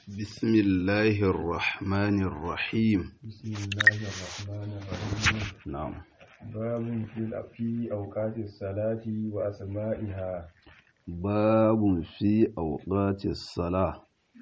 بسم الله الرحمن الرحيم بسم الله الرحمن الرحيم نعم باب في في أوقات الصلاة وأسمائها باب في أوقات الصلاة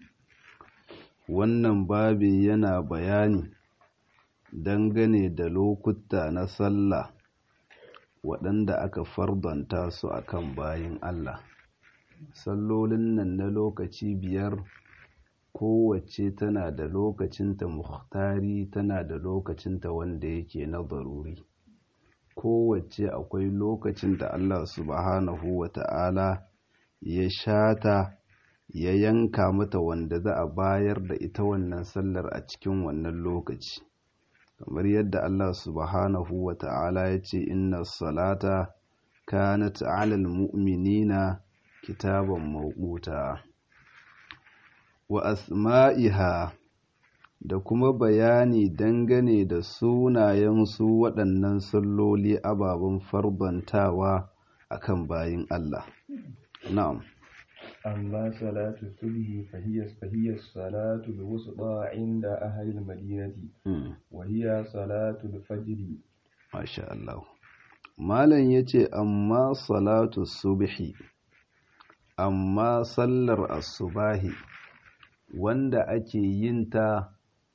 wannan babi yana bayani dangane da lokuta na sallah waɗanda aka fardanta su akan bayin Allah sallolin nan na lokaci biyar kowace tana da lokacinta muhtari tana da lokacinta wanda yake na daruri kowace akwai lokacin da Allah subhanahu wa ta'ala ya shata ya yanka mata wanda za a bayar da ita wannan sallar a cikin wannan lokaci kamar yadda Allah subhanahu wa ta'ala ya ce inna salata kanat alal mu'minina kitaban mawquta wa asma'iha da kuma bayani dangane da sunayen su waɗannan salloli ababen farbantawa akan bayin Allah na'am أما صلاة الصبح فهي فهي الصلاة الوسطى عند أهل المدينة وهي صلاة الفجر ما شاء الله malam yace amma salatu subhi amma sallar asubahi wanda ake yin ta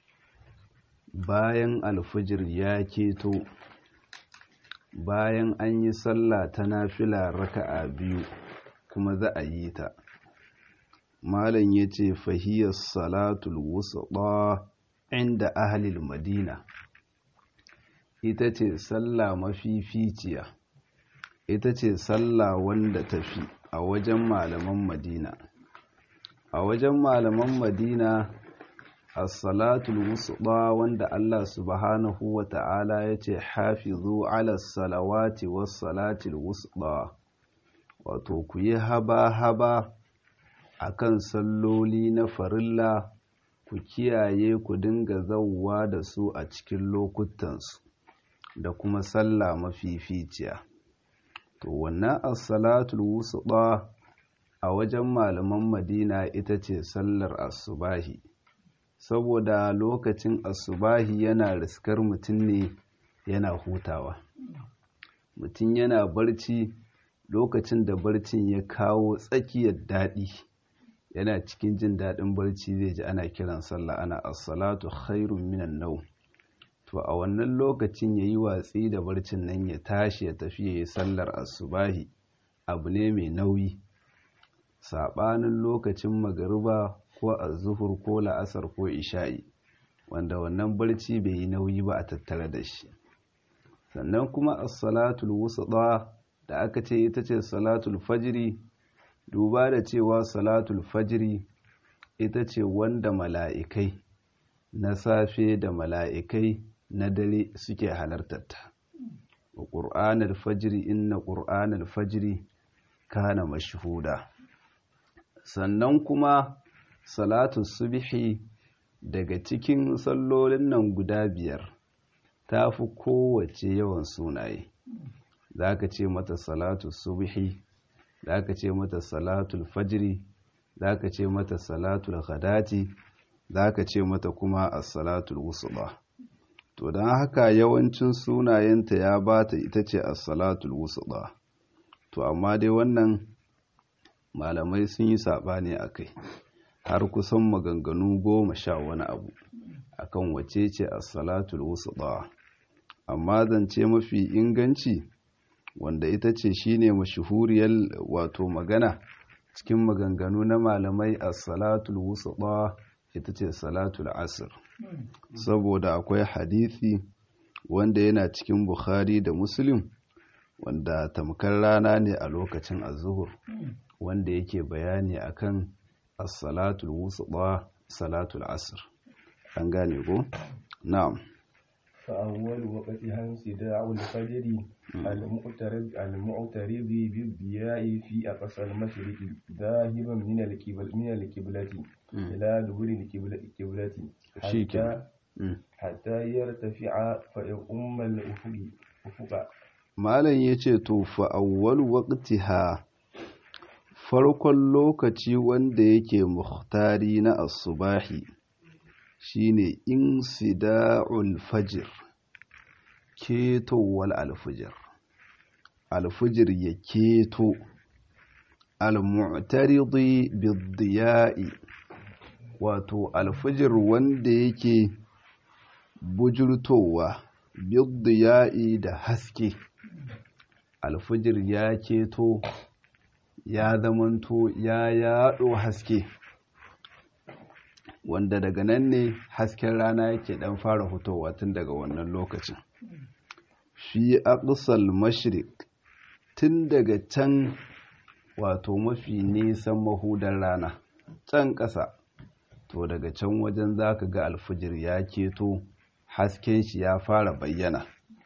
bayan alfijir ya keto bayan an yi sallah ta nafila raka'a biyu kuma za a yi ta malam ya ce fahiyar salatul wusuɗa inda ahalil madina ita ce sallah mafificiya ita ce sallah wanda tafi a wajen malaman madina a wajen malaman madina as-salatul wusuɗa wanda Allah subhanahu wa ta'ala ya ce hafizu ala salawati was salatul wusuɗa wato ku yi haba-haba a kan salloli na farilla ku kiyaye ku dinga zauwa da su a cikin lokutansu da kuma sallah mafificiya to wannan as-salatul wusuɗa a wajen malaman madina ita ce sallar asubahi saboda lokacin asubahi yana riskar mutum ne yana hutawa mutum yana barci lokacin da barcin ya kawo tsakiyar daɗi yana cikin jin daɗin barci zai ji ana kiran sallah ana as-salatu khairun minan nau to a wannan lokacin ya yi watsi da barcin nan ya tashi ya tafi ya yi sallar asubahi abu ne mai nauyi saɓanin lokacin magariba ko azuhur ko la'asar ko isha'i wanda wannan barci bai yi nauyi ba a tattare da shi sannan kuma as-salatul wusuɗa da aka ce ita ce salatul fajiri duba da cewa salatul fajiri ita ce wanda mala'ikai na safe da mala'ikai na dare suke halartarta wa ƙur'anar fajiri inna ƙur'anar fajiri kana mashuhuda sannan kuma salatul subhi daga cikin sallolin nan guda biyar ta fi kowace yawan sunaye za ka ce mata salatu subhi za ka ce mata salatul fajiri za ka ce mata salatul ghadati za ka ce mata kuma as-salatul wusuba to don haka yawancin sunayenta ya bata ita ce as-salatul wusuba to amma dai wannan malamai sun yi saɓani a kai har kusan maganganu goma sha wani abu akan wace ce as-salatul wusuba amma zance mafi inganci wanda ita ce shine mashuhuriyar wato magana cikin maganganu na malamai a salatul wusuɗa ita ce salatul asir saboda akwai hadisi wanda yana cikin bukhari da muslim wanda tamkar rana ne a lokacin azuhur wanda yake bayani akan as-salatul wusuɗa salatul asir an gane ko na'am فأول وقتها انصداع الفجر المعترض المعترض بالضياء في أقصى المشرق ذاهبا من القبل من القبلة إلى دبر القبلة حتى حتى يرتفع فيقوم الأفق أفق malam ya ce to fa'awwal waqtiha farkon lokaci wanda yake muhtari na asubahi shine insida'ul fajr ketowal alfijir alfijir ya keto al-mu'taridi bid-diya'i wato alfijir wanda yake bujurtowa bid-diya'i da haske alfijir ya keto ya zamanto ya yaɗo haske wanda daga nan ne hasken rana yake ɗan fara fitowa tun daga wannan lokacin fi aqsal mashriq tun daga can wato mafi nisan mahudar rana can ƙasa to daga can wajen zaka ga alfijir ya keto hasken shi ya fara bayyana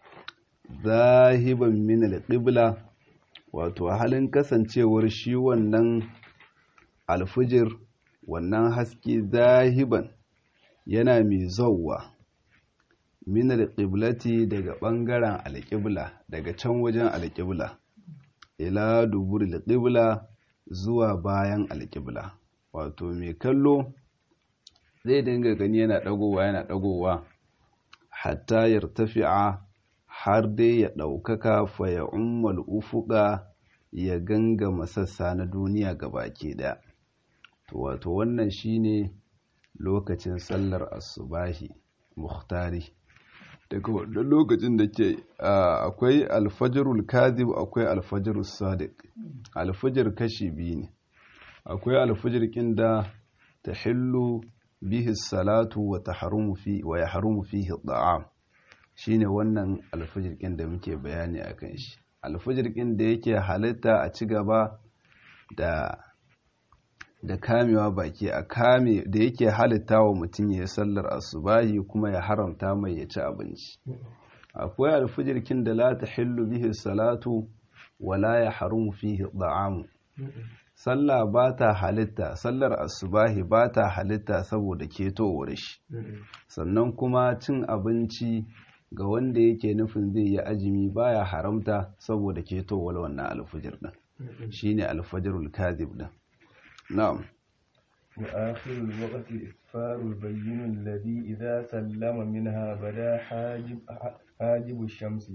zahiban min alqibla wato halin kasancewar shi wannan alfijir wannan haske zahiban yana mai zauwa min alqiblati daga bangaren alqibla daga can wajen alqibla ila duburil qibla zuwa bayan alqibla wato mai kallo zai dinga gani yana dagowa yana dagowa hatta yartafi'a har dai ya ɗaukaka fa ya ummal ufuka ya gangama sassa na duniya gabaki ɗaya to wato wannan shine lokacin sallar asubahi muhtari daga wannan lokacin da ke akwai alfajirul kadhib akwai alfajirul sadiq alfajir kashi biyu ne akwai alfajir kin da tahillu bihi salatu wa tahrumu fi wa yahrumu fihi at'am shine wannan alfajir da muke bayani akan shi alfajir da yake halitta a ci gaba da da kamewa baki a kame da yake halitta wa mutum ya sallar asubahi kuma ya haramta mai ya ci abinci akwai alfajir da la tahillu bihi salatu wa la yahrumu fihi at'am sallah ba ta halitta sallar asubahi ba ta halitta saboda ketowar shi sannan kuma cin abinci ga wanda yake nufin zai yi ajimi baya haramta saboda ketowar wannan alfajir din shine alfajirul kadhib din na'am وآخر الوقت إسفار البين الذي إذا سلم منها بدا حاجب, حاجب الشمس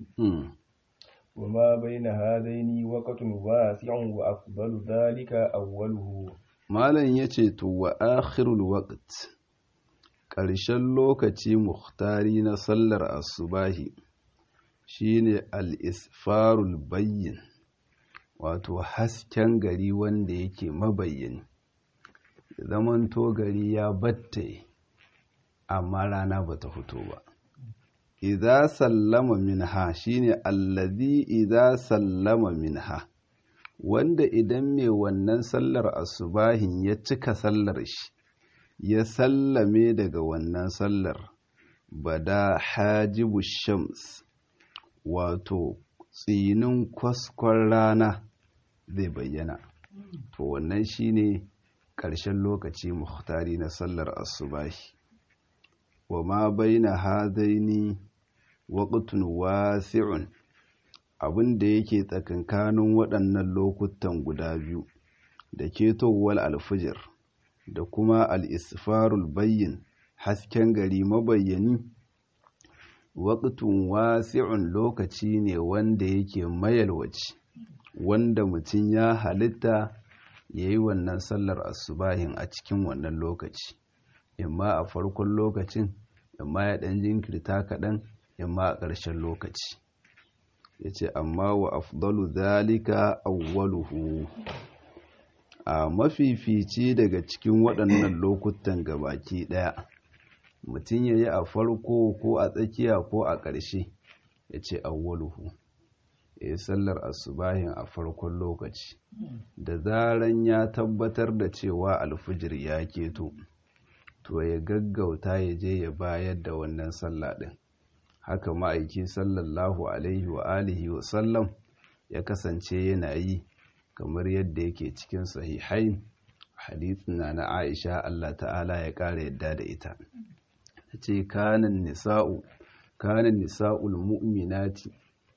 وما بين هذين وقت واسع وأفضل ذلك أوله malam yace to wa akhirul waqt ƙarshen lokaci muhtari na sallar asubahi shine al-isfarul bayyin wato hasken gari wanda yake mabayyani zamanto gari ya batte amma rana bata fito ba idza sallama minha shine allazi idza sallama minha wanda idan mai wannan sallar asubahin ya cika sallar shi ya sallame daga wannan sallar bada hajibu shams wato tsinin kwaskon rana zai bayyana to wannan shine ƙarshen lokaci muhtari na sallar asubahi wa ma baina hadaini waqtun wasi'un abin da yake tsakankanin waɗannan lokutan guda biyu da ketowar alfijir da kuma al'isfarul bayyin hasken gari mabayyani waƙtun wasi'un lokaci ne wanda yake mayalwaci wanda mutum ya halitta ya yi wannan sallar asubahin a cikin wannan lokaci imma a farkon lokacin imma ya ɗan jinkirta kaɗan imma a ƙarshen lokaci ya ce amma wa afdalu zalika awwaluhu a mafifici daga cikin waɗannan lokutan gabaki ɗaya mutum ya yi a farko ko a tsakiya ko a ƙarshe ya ce awwaluhu ya yi sallar asubahin a farkon lokaci da zaran ya tabbatar da cewa alfijir ya keto to ya gaggauta ya je ya bayar da wannan sallah ɗin haka ma'aiki sallallahu alaihi wa alihi wa sallam ya kasance yana yi kamar yadda yake cikin sahihain hadithin na na Aisha Allah ta'ala ya ƙara yadda da ita ta ce kanan nisa'u kanan nisa'ul mu'minati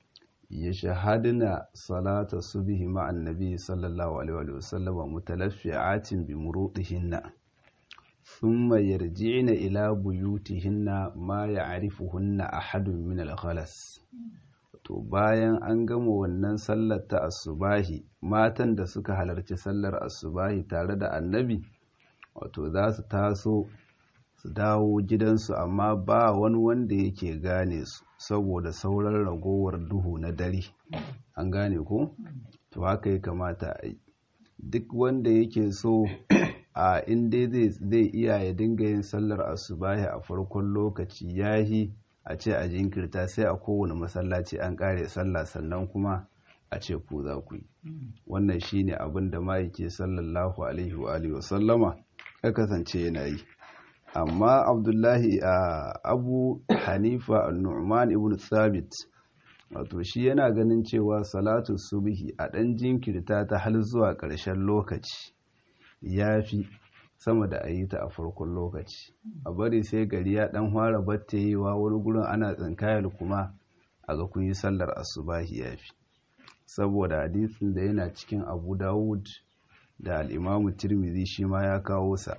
ya shahadina salata subhi ma'an nabi sallallahu alaihi wa sallama mutalaffi'atin bi murudihinna thumma yarji'na ila buyutihinna ma ya'rifuhunna ahadun min al-ghalas to bayan an gama wannan sallar ta asubahi matan da suka halarci sallar asubahi tare da annabi wato za su taso su dawo gidansu amma ba wani wanda yake gane su saboda sauran ragowar duhu na dare an gane ko to haka ya kamata a yi duk wanda yake so a inda zai iya ya dinga yin sallar asubahi a farkon lokaci yahi a ce a jinkirta sai a kowane masallaci an kare sallah sannan kuma a ce ku za ku yi wannan shine abin da ma'aike sallallahu alaihi wa alihi wasallama ya kasance yana yi amma abdullahi a abu hanifa nu'man ibn thabit wato shi yana ganin cewa salatu subhi a ɗan jinkirta ta har zuwa ƙarshen lokaci ya fi sama da a yi ta a farkon lokaci a bari sai gari ya ɗan fara batta yi wa wani gurin ana tsinkayar kuma a ga kun yi sallar asubahi ya fi saboda hadisin da yana cikin abu dawud da al'imamu tirmidhi shi ma ya kawo sa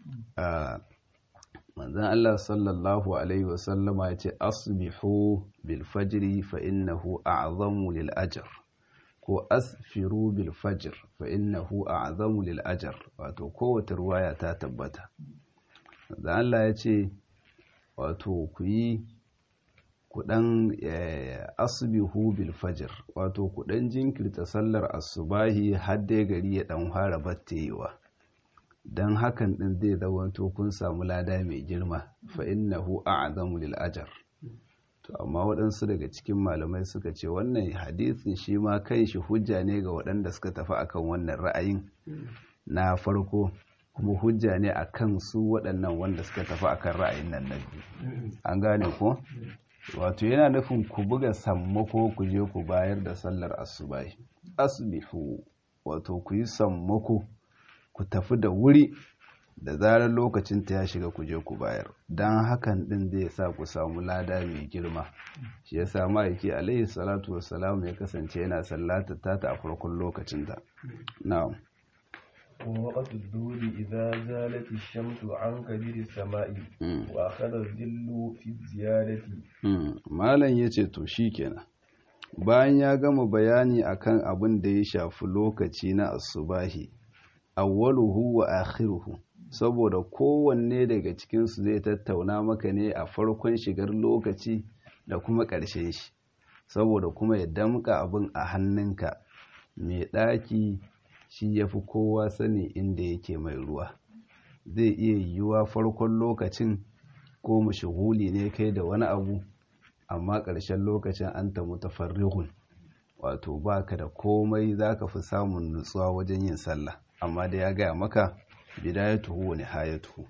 manzan Allah sallallahu Alaihi wasallama ya ce asbihu bil fajri fa innahu a'zamu lil ajr ko asfiru bil fajr fa innahu a'zamu lil ajr wato kowace ruwaya ta tabbata manzan Allah ya ce wato ku yi kudan asbihu bil fajr wato kudan jinkirta sallar asubahi har dai gari ya dan fara battewa don hakan ɗin zai zamanto kun samu lada mai girma fa innahu a'zamu lil ajr to amma waɗansu daga cikin malamai suka ce wannan hadisin shi ma kai shi hujja ne ga waɗanda suka tafi akan wannan ra'ayin na farko kuma hujja ne akan su waɗannan wanda suka tafi akan ra'ayin nan na biyu an gane ko wato yana nufin ku buga sammako ku je ku bayar da sallar asubahi asbihu wato ku yi sammako ku tafi da wuri da zarar lokacin ta ya shiga ku je ku bayar don hakan din zai sa ku samu lada mai girma shi ya sa ma'aiki alaihi salatu wassalam ya kasance yana sallata ta ta a farkon lokacin ta na'am ووقت الظهر إذا زالت الشمس عن كبير السماء وأخذ الظل في الزيادة malam yace to shikenan bayan ya gama bayani akan abin da ya shafi lokaci na asubahi awwaluhu wa akhiruhu saboda kowanne daga cikinsu zai tattauna maka ne a farkon shigar lokaci da kuma ƙarshen shi saboda kuma ya damƙa abin a hannunka mai ɗaki shi ya fi kowa sani inda yake mai ruwa zai iya yiwuwa farkon lokacin ko mashahuli ne kai da wani abu amma ƙarshen lokacin an ta mutafarrihun wato baka da komai za ka fi samun nutsuwa wajen yin sallah amma da ya gaya maka bidayatuhu wa nihayatuhu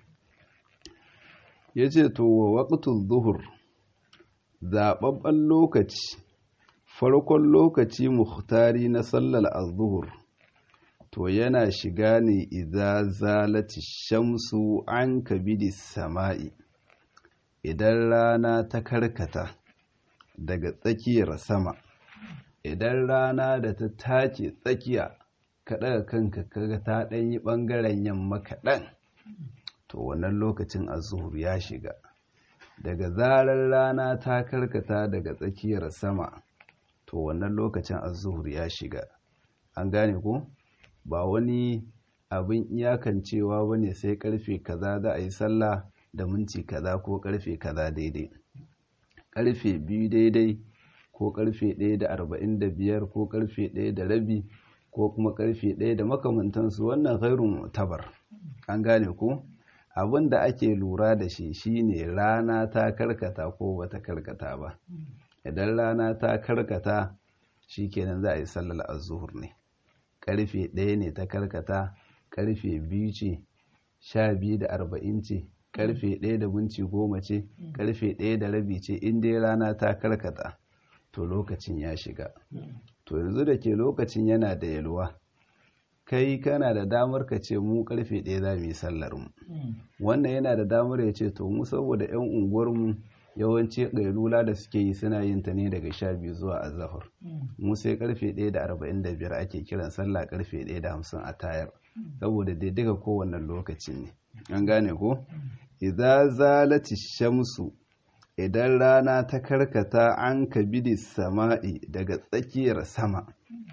yace to wa waqtul zuhur zababban lokaci farkon lokaci muhtari na sallar az-zuhur to yana shiga ne idza zalati shamsu an kabidi sama'i idan rana ta karkata daga tsakiyar sama idan rana da ta tace tsakiya ka ɗaga kanka kaga ta ɗan yi ɓangaren yamma kaɗan to wannan lokacin azuhur ya shiga daga zarar rana ta karkata daga tsakiyar sama to wannan lokacin azuhur ya shiga an gane ko ba wani abin iyakancewa ba ne sai karfe kaza za a yi sallah da minti kaza ko karfe kaza daidai karfe biyu daidai ko karfe ɗaya da arba'in da biyar ko karfe ɗaya da rabi ko kuma karfe ɗaya da makamantansu wannan ghairun tabar an gane ko abin da ake lura da shi shine rana ta karkata ko bata karkata ba idan rana ta karkata shikenan za a yi sallar azuhur ne karfe ɗaya ne ta karkata karfe biyu ce sha biyu da arba'in ce karfe ɗaya da minti goma ce karfe ɗaya da rabi ce in dai rana ta karkata to lokacin ya shiga to yanzu da ke lokacin yana da yalwa kai kana da damar ka ce mu karfe ɗaya za mu yi sallar mu wannan yana da damar ya ce to mu saboda yan unguwarmu yawanci ƙailula da suke yi suna yin ta ne daga sha biyu zuwa azahar mu sai karfe ɗaya da arba'in da biyar ake kiran sallah karfe ɗaya da hamsin a tayar saboda dai duka kowane lokaci ne an gane ko idza zalati shamsu idan rana ta karkata an kabidi sama'i daga tsakiyar sama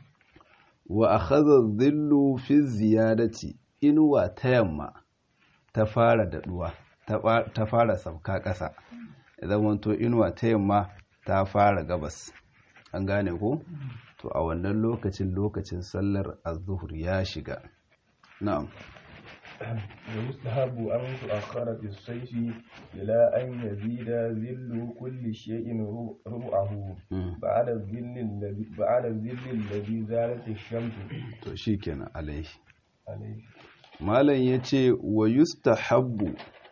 wa akhadha dhillu fi ziyadati inuwa ta yamma ta fara daɗuwa ta fara sauka ƙasa idan wanto inuwa ta yamma ta fara gabas an gane ko to a wannan lokacin lokacin sallar az-zuhr ya shiga na'am ويستحب أن تؤخر في الصيف إلى أن يزيد ذل كل شيء ربعه بعد الذل الذي بعد الذل الذي زالت الشمس to shikenan alaihi عليه malam yace wa yustahabbu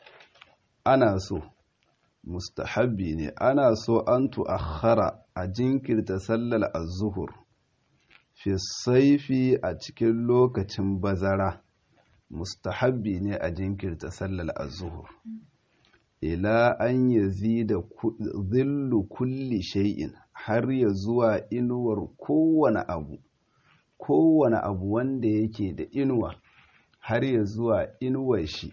ana so mustahabbi ne ana so an tu'akhara a jinkirta sallar az-zuhur fi saifi a cikin lokacin bazara mustahabbi ne a jinkirta sallar az-zuhur ila an yazida dhillu kulli shay'in har ya zuwa inuwar kowane abu kowane abu wanda yake da inuwa har ya zuwa inuwar shi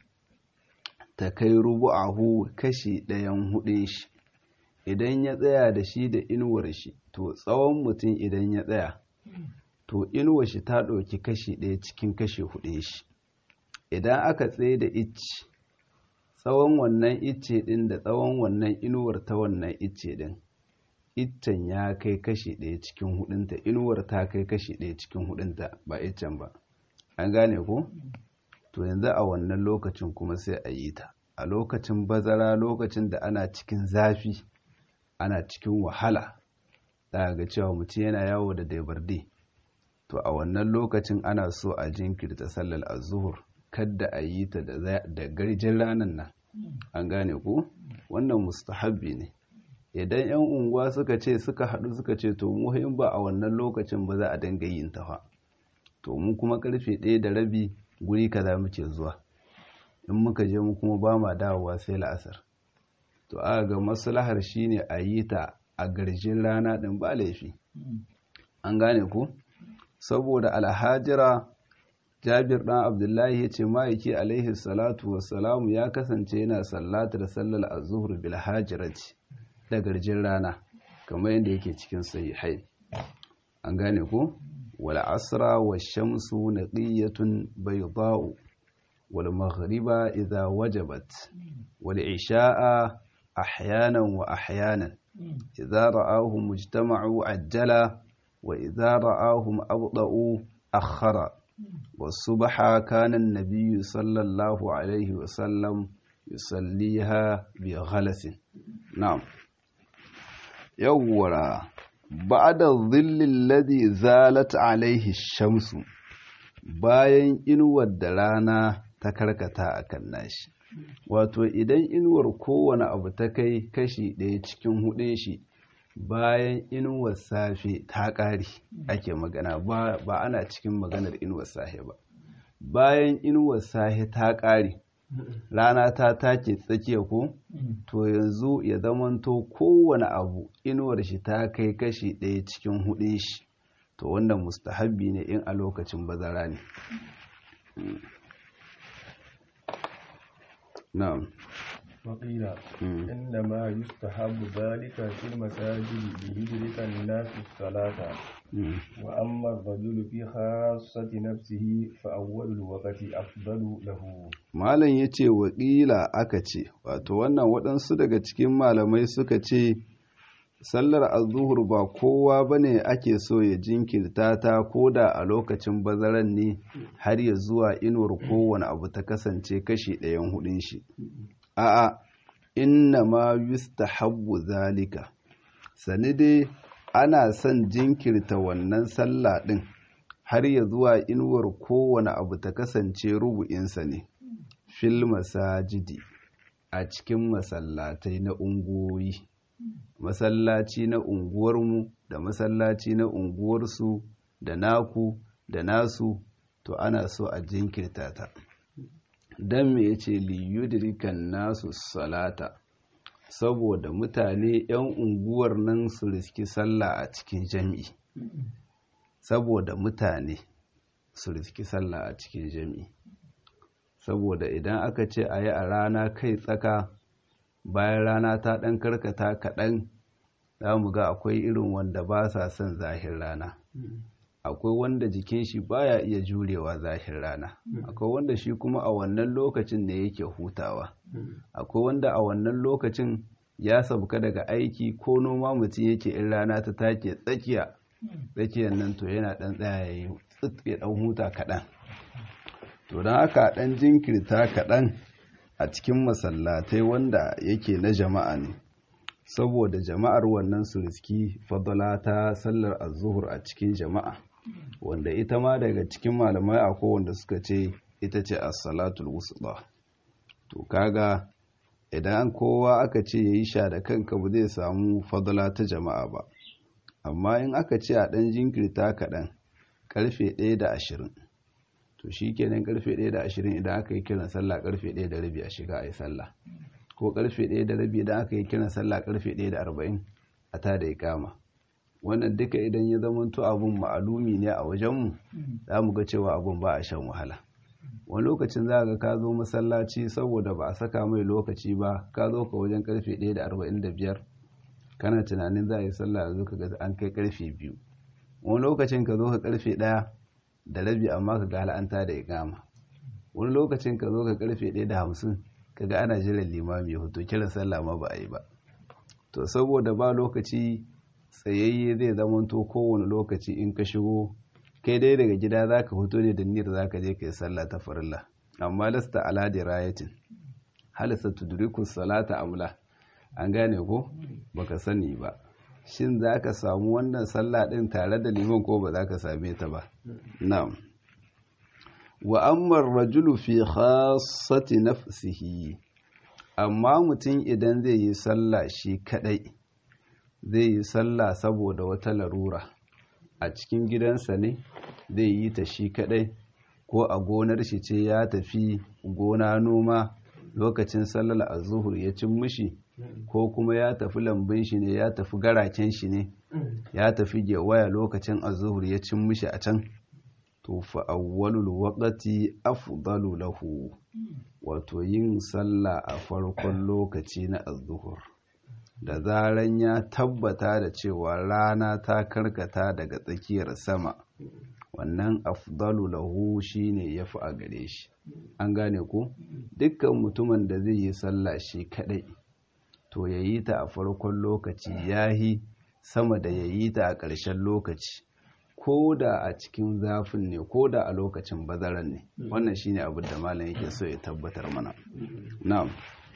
ta kai rubu'ahu kashi ɗayan hudun shi idan ya tsaya da shi da inuwar shi to tsawon mutum idan ya tsaya to inuwar shi ta ɗauki kashi ɗaya cikin kashi hudun shi idan aka tsaye da icce tsawon wannan icce ɗin da tsawon wannan inuwar ta wannan icce ɗin iccen ya kai kashi ɗaya cikin hudunta inuwar ta kai kashi ɗaya cikin hudunta ba iccen ba an gane ko to yanzu a wannan lokacin kuma sai a yi ta a lokacin bazara lokacin da ana cikin zafi ana cikin wahala za ga cewa mutum yana yawo da daibarde to a wannan lokacin ana so a jinkirta sallar azuhur kadda a yi ta da garjin ranar nan an gane ko wannan mustahabbi ne idan 'yan unguwa suka ce suka haɗu suka ce to mu in ba a wannan lokacin ba za a dinga yin ta fa to mu kuma karfe ɗaya da rabi guri kaza muke zuwa in muka je mu kuma ba ma dawowa sai la'asar to aka ga maslahar shine a yi ta a garjin rana ɗin ba laifi an gane ku saboda alhajira jabir ɗan abdullahi ya ce ma'aiki alaihi salatu wassalamu ya kasance yana sallatar sallar azuhur bil hajirati da garjin rana kamar yadda yake cikin sahihai an gane ku wal asra wa shamsu naqiyatun bayda'u wal maghriba idha wajabat wal isha'a ahyanan wa ahyanan idha ra'ahum mujtama'u ajjala wa idha ra'ahum abda'u akhara والصبح كان النبي صلى الله عليه وسلم يصليها بغلس نعم yawwara ba'da dhillil ladhi zalat alaihi shamsu bayan inuwar da rana ta karkata akan nashi wato idan inuwar kowane abu ta kai kashi ɗaya cikin hudun shi bayan inuwar safe ta ƙare ake magana ba ana cikin maganar inuwar safe ba bayan inuwar safe ta ƙare rana ta take tsakiya ko to yanzu ya zamanto kowane abu inuwar shi ta kai kashi ɗaya cikin hudun shi to wannan mustahabbi ne in a lokacin bazara ne na'am وقيل إنما يستحب ذلك في المساجد ليدرك الناس الصلاة وأما الرجل في خاصة نفسه فأول الوقت أفضل له malam ya ce waƙila aka ce wato wannan waɗansu daga cikin malamai suka ce sallar azuhur ba kowa ba ne ake so ya jinkirta ta ko da a lokacin bazaran ne har ya zuwa inuwar kowane abu ta kasance kashi ɗayan hudun shi a'a inna ma yustahabbu zalika sani dai ana son jinkirta wannan sallah ɗin har ya zuwa inuwar kowane abu ta kasance rubu'insa ne fil masajidi a cikin masallatai na unguwoyi masallaci na unguwarmu da masallaci na unguwarsu da naku da nasu to ana so a jinkirta ta don me ya ce liyudirikan nasu salata saboda mutane 'yan unguwar nan su riski sallah a cikin jami'i saboda mutane su riski sallah a cikin jami'i saboda idan aka ce a yi a rana kai tsaka bayan rana ta ɗan karkata kaɗan za mu ga akwai irin wanda ba sa son zahir rana akwai wanda jikin shi baya iya jurewa zahir rana akwai wanda shi kuma a wannan lokacin ne yake hutawa akwai wanda a wannan lokacin ya sauka daga aiki ko noma mutum yake in rana ta take tsakiya tsakiyar nan to yana ɗan tsaya ya yi ya ɗan huta kaɗan to don haka ɗan jinkirta kaɗan a cikin masallatai wanda yake na jama'a ne saboda jama'ar wannan su riski fadala ta sallar azuhur a cikin jama'a wanda ita ma daga cikin malamai akwai wanda suka ce ita ce as-salatul wusta to kaga idan kowa aka ce yayi sha da kanka ba zai samu fadala ta jama'a ba amma in aka ce a ɗan jinkirta kaɗan karfe ɗaya da ashirin to shi kenan karfe ɗaya da ashirin idan aka yi kiran sallah karfe ɗaya da rabi a shiga a yi sallah ko karfe ɗaya da rabi idan aka yi kiran sallah karfe ɗaya da arba'in a ta da ikama wannan duka idan ya zamanto abun ma'alumi ne a wajenmu za mu ga cewa abun ba a shan wahala wani lokacin za ga ka zo masallaci saboda ba a saka mai lokaci ba ka zo ka wajen karfe ɗaya da arba'in da biyar kana tunanin za a yi sallah yanzu ka ga an kai karfe biyu wani lokacin ka zo ka karfe ɗaya da rabi amma ka ga al'anta da ikama wani lokacin ka zo ka karfe ɗaya da hamsin ka ga ana jiran limami ya hoto kiran sallah ma ba a yi ba to saboda ba lokaci tsayayye zai zamanto kowane lokaci in ka shigo kai dai daga gida za ka fito ne da niyyar za ka je ka yi sallah ta farilla amma lasta ala dirayatin halasta tudriku salata amla an gane ko baka sani ba shin za ka samu wannan sallah ɗin tare da liman ko ba za ka same ta ba na'am wa ammar rajulu fi khassati nafsihi amma mutum idan zai yi sallah shi kadai zai yi sallah saboda wata larura a cikin gidansa ne zai yi ta shi kadai ko a gonar shi ce ya tafi gona noma lokacin sallar azuhur ya cin mishi ko kuma ya tafi lambun shi ne ya tafi garaken shi ne ya tafi gewaya lokacin azuhur ya cin mishi a can to fa awwalul waqti afdalu lahu wato yin sallah a farkon lokaci na azuhur da zaran ya tabbata da cewa rana ta karkata daga tsakiyar sama wannan afdalu lahu shine yafi a gare shi an gane ko dukkan mutumin da zai yi sallah shi kadai to ya yi ta a farkon lokaci yahi sama da ya yi ta a ƙarshen lokaci ko da a cikin zafin ne ko da a lokacin bazaran ne wannan shine abin da malam yake so ya tabbatar mana na'am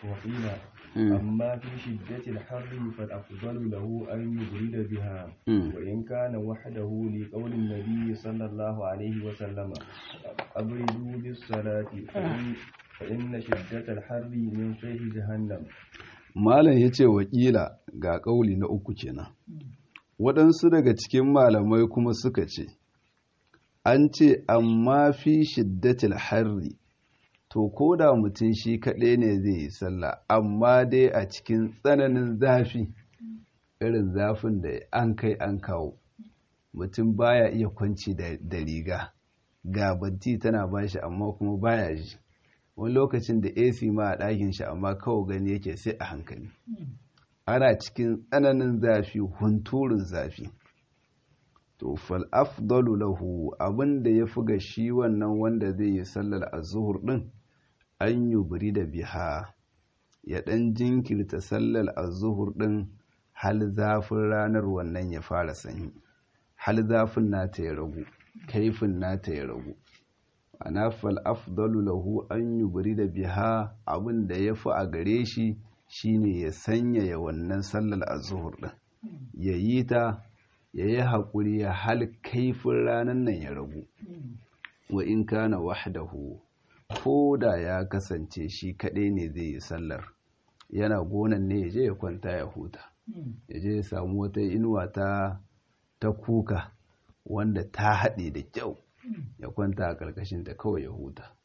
أما في شدة الحر فالأفضل له أن يبرد بها وإن كان وحده لقول النبي صلى الله عليه وسلم أبردوا بالصلاة فإن شدة الحر من فيه جهنم malam ya ce wakila ga ƙauli na uku kenan waɗansu daga cikin malamai kuma suka ce an ce amma fi shiddatil harri to ko da mutum shi kaɗai ne zai yi sallah amma dai a cikin tsananin zafi irin zafin da an kai an kawo mutum baya iya kwanci da riga ga banti tana bashi amma kuma baya ji wani lokacin da ac ma a ɗakin shi amma kawo gani yake sai a hankali ana cikin tsananin zafi hunturin zafi to fal afdalu lahu abinda ya fi ga shi wannan wanda zai yi sallar azuhur din an yubri da biha ya ɗan jinkirta sallar azuhur din hal zafin ranar wannan ya fara sanyi hal zafin nata ya ragu kaifin nata ya ragu ana fal afdalu lahu an yubri da biha abin da ya fi a gare shi shine ya sanyaya wannan sallar azuhur din ya yi ta ya yi haƙuri ya hal kaifin ranar nan ya ragu wa in kana wahdahu ko da ya kasance shi kaɗai ne zai yi sallar yana gonan ne ya je ya kwanta ya huta ya je ya samu wata inuwa ta ta kuka wanda ta haɗe da kyau ya kwanta a ƙarƙashin ta kawai ya huta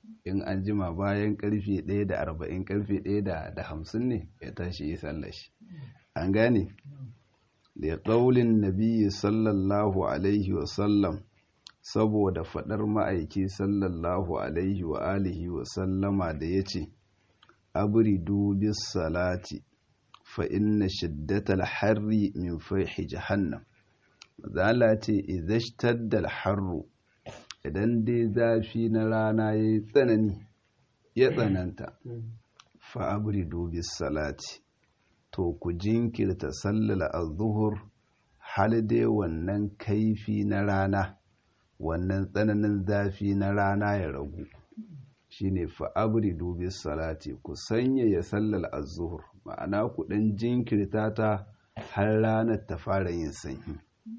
in an jima bayan karfe ɗaya da arba'in karfe ɗaya da hamsin ne ya tashi yi sallar shi an gane da ƙaulin nabi sallallahu alaihi wasallam saboda faɗar ma'aiki sallallahu alaihi wa alihi wa sallama da ya ce abridu bis salati fa inna shiddatal harri min faihi jahannam zala ce idhashtadda harru idan dai zafi na rana yayi tsanani ya tsananta fa abridu bis salati to ku jinkirta sallala az-zuhur hal dai wannan kaifi na rana wannan tsananin zafi na rana ya ragu shine fa'abri dubi salati ku sanya ya sallal az-zuhur ma'ana ku dan jinkirta ta har ranar ta fara yin sanyi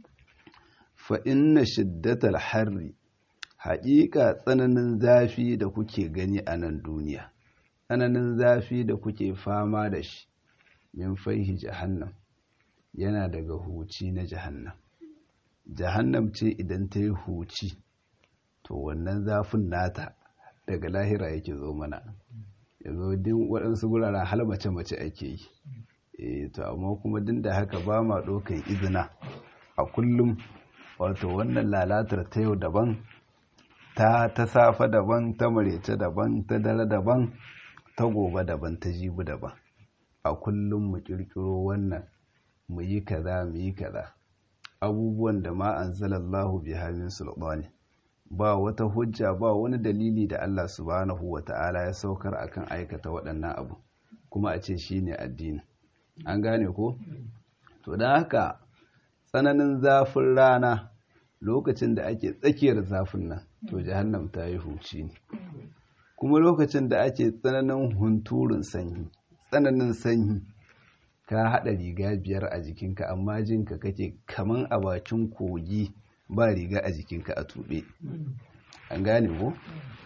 fa inna shiddatal harri haƙiƙa tsananin zafi da kuke gani a nan duniya tsananin zafi da kuke fama da shi min faihi jahannam yana daga huci na jahannam jahannam ce idan ta yi huci to wannan zafin nata daga lahira yake zo mana yanzu din waɗansu guraren hal mace-mace ake yi e to amma kuma din da haka ba ma ɗaukan izina a kullum wato wannan lalatar ta yau daban ta ta safa daban ta marece daban ta dare daban ta gobe daban ta jibi daban a kullum mu kirkiro wannan mu yi kaza mu yi kaza abubuwan da ma anzalallahu biha min sultani ba wata hujja ba wani dalili da Allah subhanahu wata'ala ya saukar akan aikata waɗannan abu kuma a ce shine addini an gane ko to dan haka tsananin zafin rana lokacin da ake tsakiyar zafin nan to jahannam ta yi huci ne kuma lokacin da ake tsananin hunturun sanyi tsananin sanyi ka haɗa riga biyar a jikinka amma jinka kake kaman a bakin kogi ba riga a jikinka a tuɓe an gane ko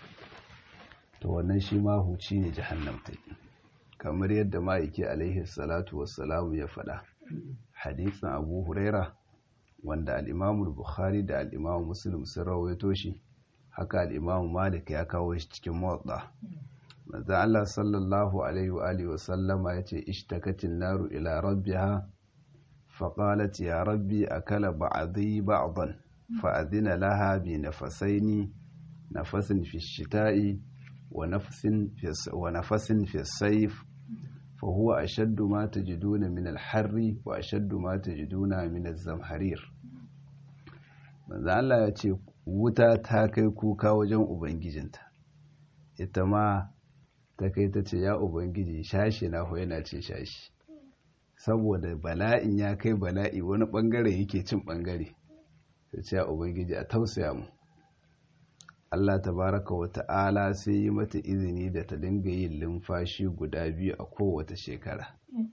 to wannan shi ma huci ne jahannam ta kamar yadda ma'aiki alaihi salatu wassalamu ya faɗa hadisin abu huraira wanda al'imamu bukhari da al'imamu muslim sun rawaito shi haka al'imamu malik ya kawo shi cikin motsa manzo Allah sallallahu alaihi wa alihi wasallama yace ishtakatin naru ila rabbiha faqalat ya rabbi akala ba'dhi ba'dan fa'adhina laha bi nafasaini nafasin fi shita'i wa nafasin fi wa nafasin fi sayf fa huwa ashaddu ma tajiduna min al-harri wa ashaddu ma tajiduna min az-zamharir manzo Allah yace wuta ta kai kuka wajen ubangijinta ita ma ta kai ta ce ya ubangiji shashi na ho yana ce shashi saboda bala'in ya kai bala'i wani bangare yake cin bangare ta ce ya ubangiji a tausaya mu Allah tabaraka wa ta'ala sai yi mata izini da ta dinga yin lumfashi guda biyu a kowace shekara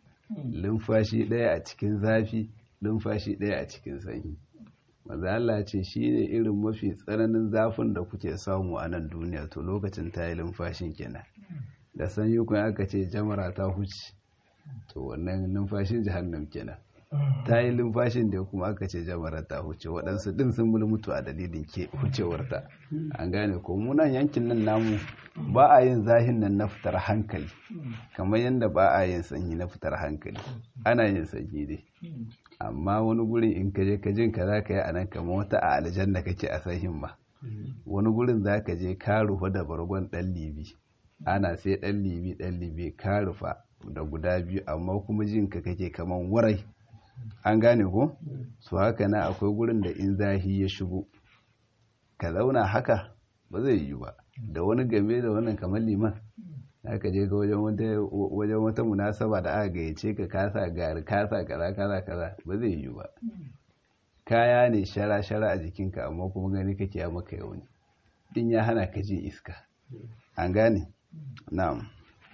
lumfashi ɗaya a cikin zafi lumfashi ɗaya a cikin sanyi maza Allah ce shi ne irin mafi tsananin zafin da kuke samu a nan duniya to lokacin ta yi lumfashin kenan da sanyi kuma aka ce jamara ta huce to wannan numfashin jahannam kenan ta yi lumfashin da kuma aka ce jamara ta huce waɗansu ɗin sun mulmutu a dalilin ke hucewarta an gane ko munan yankin nan namu ba a yin zahin nan na fitar hankali kamar yadda ba a yin sanyi na fitar hankali ana yin sanyi dai amma wani gurin in ka je ka jin ka za ka yi a nan kamar wata a aljanna kake a sahin ma wani gurin za ka je ka rufa da bargon ɗan libi ana sai ɗan libi ɗan libi ka rufa da guda biyu amma kuma jin ka kake kamar warai an gane ko su haka na akwai gurin da in zahi ya shigo ka zauna haka ba zai yi ba da wani game da wannan kamar liman aka je ga wajen wata munasaba da aka gayyace ka kasa gari kasa kaza kaza kaza ba zai yi ba kaya ne shara shara a jikinka amma kuma gani kake ya maka yauni in ya hana ka jin iska an gane na'am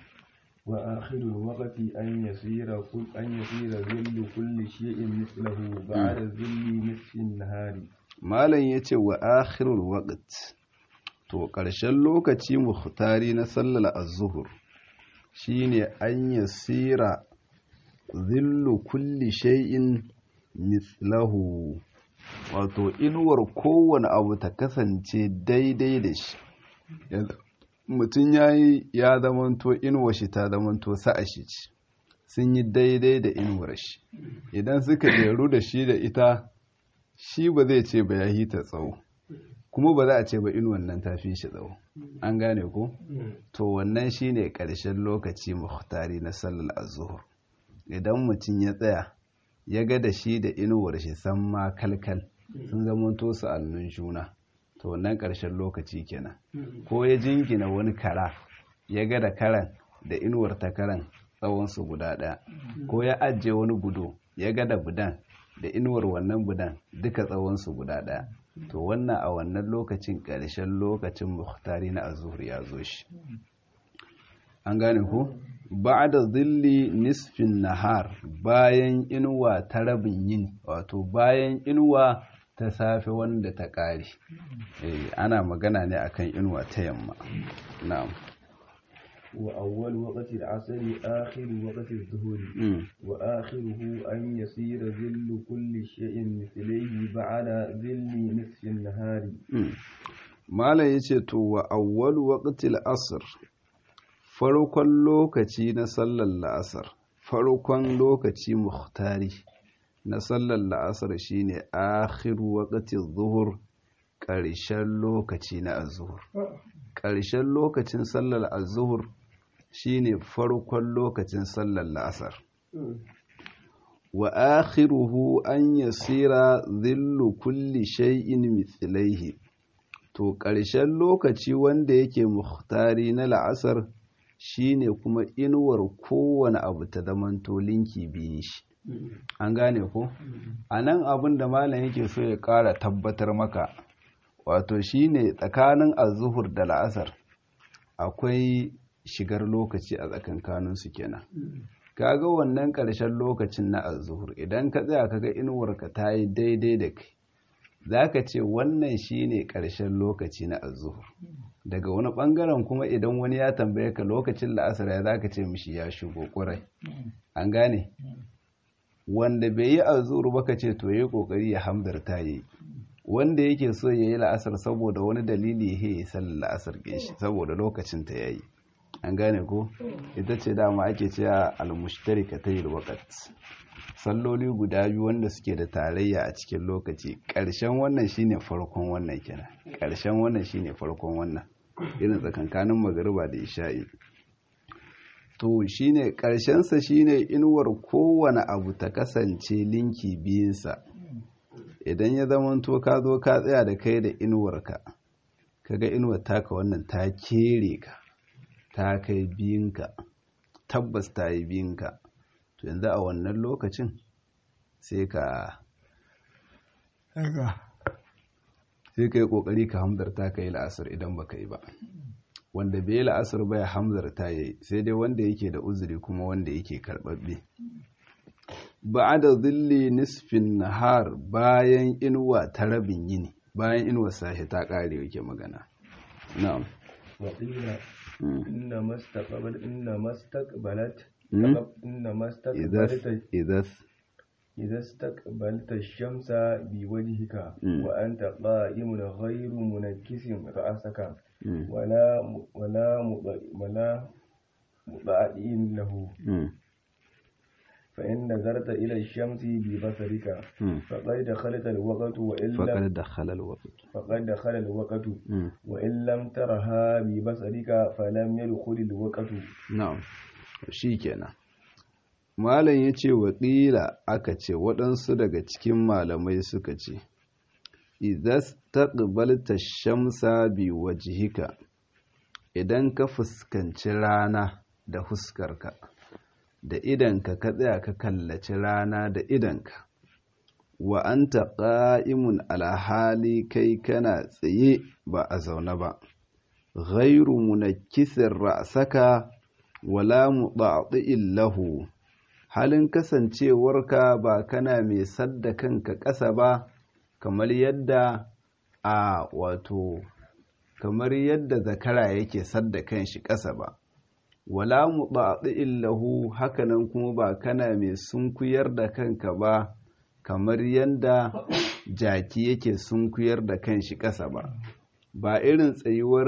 وآخر الوقت أن يصير كل أن يصير ذل كل شيء مثله بعد ذل نصف النهار malam yace wa akhirul waqt to ƙarshen lokaci muhtari na sallar az-zuhur shine an yasira zillu kulli shay'in mithlahu wato inuwar kowane abu ta kasance daidai da shi mutum ya yi ya zamanto inuwa shi ta zamanto sa'a shi ce sun yi daidai da inuwar shi idan suka jeru da shi da ita shi ba zai ce ba ya yi ta tsawo kuma ba za a ce ba inuwan nan ta fi shi tsawo an gane ko to wannan shine ƙarshen lokaci muhtari na sallar azuhur idan mutum ya tsaya ya ga da shi da inuwar shi san ma kalkal sun zamanto su annun juna to wannan ƙarshen lokaci kenan ko ya jingina wani kara ya ga da karan da inuwar ta karan tsawonsu guda ɗaya ko ya ajiye wani budo ya ga da budan da inuwar wannan budan duka tsawonsu guda ɗaya to wannan a wannan lokacin ƙarshen lokacin muhtari na azuhur ya zo shi an gane ku ba da zilli nisfin nahar bayan inuwa ta rabin yin wato bayan inuwa ta safe wanda ta ƙare ana magana ne akan inuwa ta yamma na'am وأول وقت العصر آخر وقت الظهر وآخره أن يصير ذل كل شيء مثليه بعد ذل نصف النهار ما لا يشتو وأول وقت العصر farkon lokaci na sallar la'asar farkon lokaci muhtari na sallar la'asar shine akhiru waqti zuhur ƙarshen lokaci na azuhur ƙarshen lokacin sallar azuhur shine farkon lokacin sallar la'asar wa akhiruhu an yasira dhillu kulli shay'in mithlaihi to ƙarshen lokaci wanda yake muhtari na la'asar shine kuma inuwar kowane abu ta zamanto linki biyu shi an gane ko a nan abin da malam yake so ya ƙara tabbatar maka wato shine tsakanin azuhur da la'asar akwai shigar lokaci a tsakankaninsu kenan kaga wannan ƙarshen lokacin na azuhur idan ka tsaya kaga inuwarka ta yi daidai da kai za ka ce wannan shine ƙarshen lokaci na azuhur daga wani ɓangaren kuma idan wani ya tambaye ka lokacin la'asar ya za ka ce mishi ya shigo ƙurai an gane wanda bai yi azuhur ba ka ce to yi ƙoƙari ya hamdarta yi wanda yake so ya yi la'asar saboda wani dalili ya yi sallar la'asar shi saboda lokacin ta yayi an gane ko ita ce dama ake cewa almushtarika ta yi wakat salloli guda biyu wanda suke da tarayya a cikin lokaci ƙarshen wannan shine farkon wannan kenan ƙarshen wannan shine farkon wannan irin tsakankanin magariba da isha'i to shine ƙarshensa shine inuwar kowane abu ta kasance linki biyunsa idan ya zamanto ka zo ka tsaya da kai da inuwarka kaga inuwar taka wannan ta kere ka ta kai biyunka tabbas ta yi biyunka to yanzu a wannan lokacin sai ka sai ka yi kokari ka hamzarta ka yi la'asar idan baka yi ba wanda bai yi la'asar ba ya hamzarta ya yi sai dai wanda yake da uzuri kuma wanda yake karɓaɓɓe ba da zilli nisfin nahar bayan inuwa ta rabin yini bayan inuwa sashi ta ƙare yake magana na'am وقيل إنما استقبل إنما استقبلت مم. إنما إذا استقبلت إذا إذا استقبلت الشمس بوجهك مم. وأنت قائم غير منكس رأسك مم. ولا ولا مض- ولا مضادئ له مم. فإن نظرت إلى الشمس ببصرك مم. فقد دخلت الوقت وإن لم فقد دخل الوقت فقد دخل الوقت مم. وإن لم ترها ببصرك فلم يدخل الوقت na'am shi kenan malam ya ce waƙila aka ce waɗansu daga cikin malamai suka ce idas taqbalta shamsa bi wajhika idan ka fuskanci rana da huskarka da idanka ka tsaya ka kallaci rana da idanka wa anta qa'imun ala hali kai kana tsaye ba a zaune ba ghairu munakkisin ra'saka wala mudati'in lahu halin kasancewarka ba kana mai sadda kanka ƙasa ba kamar yadda a wato kamar yadda zakara yake sadda kanshi ƙasa ba wala mudati'in lahu hakanan kuma ba kana mai sunkuyar da kanka ba kamar yadda jaki yake sunkuyar da kanshi ƙasa ba ba irin tsayuwar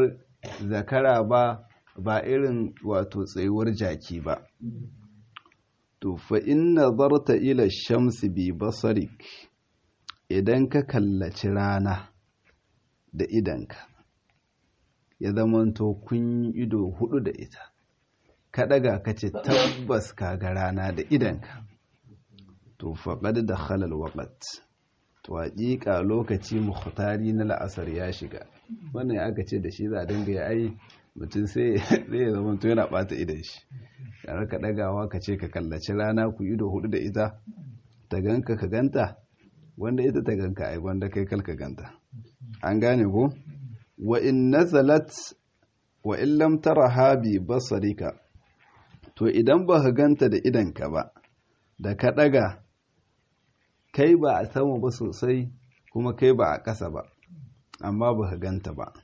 zakara ba ba irin wato tsayuwar jaki ba to fa in nazarta ila shamsi bi basarik idan ka kallaci rana da idanka ya zamanto kun ido hudu da ita ka daga ka ce tabbas ka ga rana da idanka to faƙad da halal waƙat to haƙiƙa lokaci muhtari na la'asar ya shiga wannan ya aka ce da shi za a dinga ya ai mutum sai ya zama to yana ɓata idan shi yana ka ɗagawa ka ce ka kallaci rana ku ido hudu da ita ta ganka ka ganta wanda ita ta ganka ai wanda kai kalka ganta an gane ko wa in nazalat wa in lam taraha bi basarika to idan ba ka ganta da idanka ba da ka ɗaga kai ba a sama ba sosai kuma kai ba a ƙasa ba amma ba ka ganta ba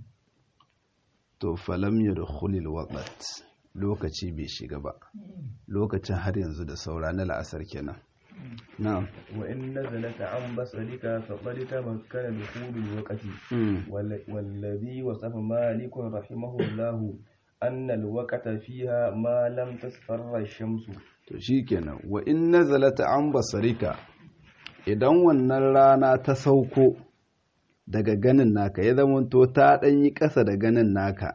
to falam ya da hulil waƙat lokaci bai shiga ba lokacin har yanzu da saura na la'asar kenan na'am wa in nazalata an basarika faqad tamakkana dukhulul waqti wallazi wasafa malikun rahimahullahu anna alwaqta fiha ma lam tasfarra ash-shamsu to shikenan wa in nazalata an basarika idan wannan rana ta sauko daga ganin naka ya zamanto ta ɗan yi ƙasa da ganin naka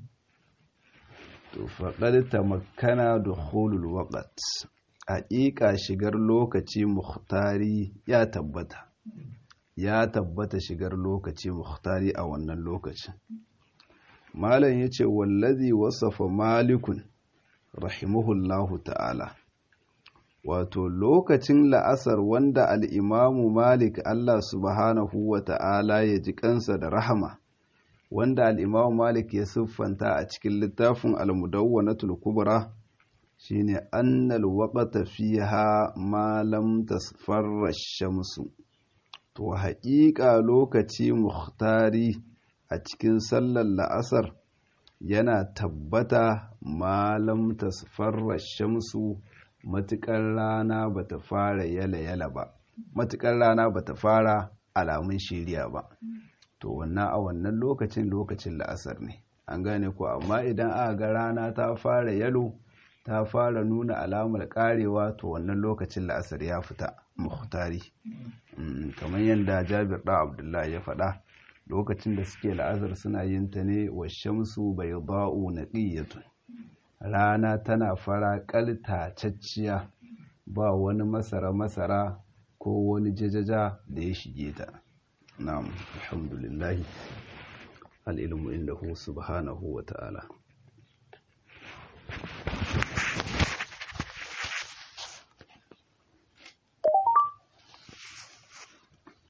to faɗar ta makana da holul waƙat haƙiƙa shigar lokaci muhtari ya tabbata ya tabbata shigar lokaci muhtari a wannan lokacin malam ya ce wallazi wasafa malikun rahimahullahu ta'ala wato lokacin la'asar wanda al'imamu malik Allah subhanahu wa ta'ala ya ji kansa da rahama wanda al'imamu malik ya siffanta a cikin littafin al-mudawwanatul kubra shine annal waqta fiha ma lam tasfarra shamsu to haƙiƙa lokaci muhtari a cikin sallar la'asar yana tabbata ma lam tasfarra shamsu matuƙar rana ba ta fara yala-yala ba matuƙar rana ba ta fara alamun shiriya ba to wannan a wannan lokacin lokacin la'asar ne an gane ko amma idan aka ga rana ta fara yalo ta fara nuna alamar karewa to wannan lokacin la'asar ya fita muhtari kamar yadda jabir da abdullahi ya faɗa lokacin da suke la'asar suna yin ta ne wa shamsu bai ba'u na rana tana fara cacciya ba wani masara-masara ko wani jajaja da ya shige ta na'am alhamdulillahi al'ilmu inda hu subhanahu wa ta'ala